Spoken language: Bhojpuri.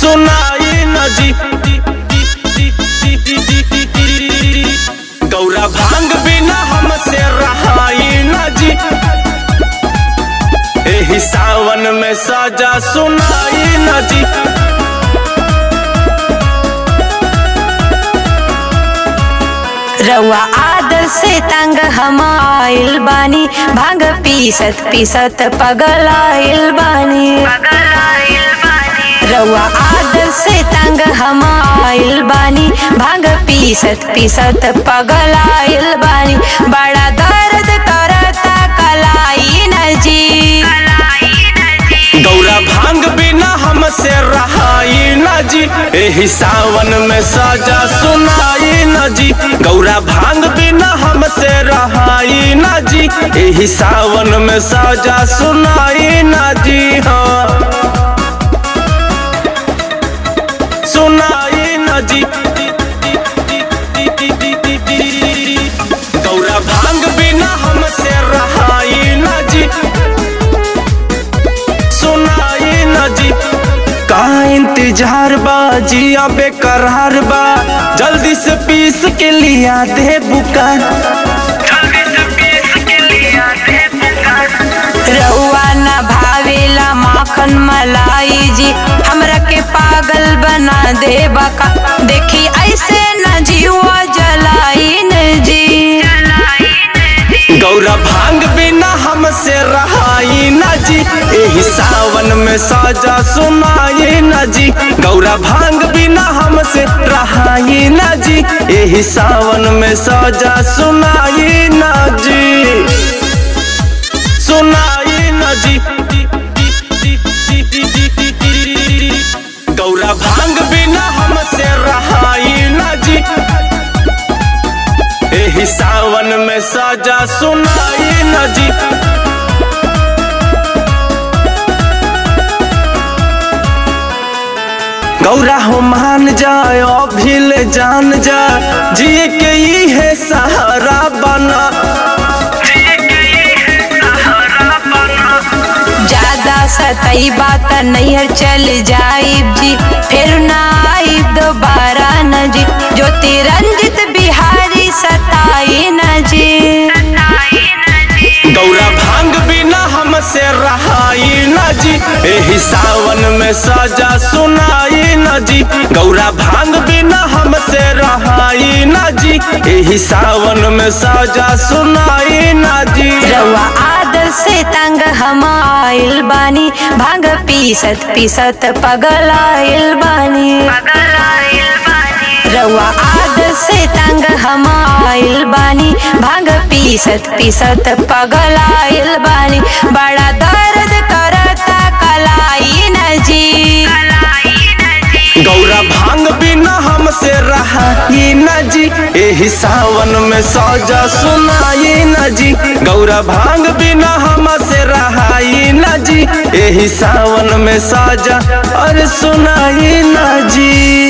सुनाई न जी गौरा भांग बिना हमसे रहाई न जी एही सावन में सजा सुनाई न जी रउआ आदर से तंग हम आइल बानी भांग पीसत पीसत पगल आइल बानी रउआ आदर से तंग हम आइल बानी भांग पीसत पीसत पगल आइल बानी बड़ा दर्द करता कलाई न जी गौरा भांग बिना हमसे रहाई न जी एही सावन में सजा सुनाई न जी गौरा भांग बिना हमसे रहाई न जी एही सावन में सजा सुनाई न जी हाँ सुनाई न जी गौरा भांग बिना हमसे रहाई न जी सुनाई न जी का इंतजार बा जिया बेकरार बा जल्दी से पीस के लिया दे बुका रउआ न भावेला माखन मलाई जी हमरा के पागल बना दे बका देखी ऐसे न जीवा जलाई न जी गौरा भांग बिना हमसे रहाई न जी एही सावन में सजा सुनाई न जी गौरा भांग बिना हमसे रहाई न जी एही सावन में सजा सुनाई न जी सुनाई न जी गौरा भांग बिना हमसे रहाई न जी एही सावन में सजा सुनाई न जी गौरा हो मान जाए अभिल जान जा जिए के ई है सहारा बना ज्यादा सतई बात नैहर चल जाइब जी फिर ना आइब दोबारा न जी ज्योति रंजित बिहारी सताई न जी गौरा भांग बिना हमसे रहाई न जी एही सावन में सजा सुनाई न जी गौरा भांग बिना हमसे रहाई न जी एही सावन में सजा सुनाई न जी रउआ आदर से तंग हम आइल बानी भांग पीसत पीसत पगल आइल बानी रउआ आदर से तंग हम आइल बानी भांग पीसत पीसत पगल आइल बानी बड़ा दर्द करता कलाई न जी गौरा भांग बिना हमसे रहाई न जी एही सावन में सजा सुनाई न जी गौरा भांग बिना हमसे रहाई न जी एही सावन में सजा और सुनाई न जी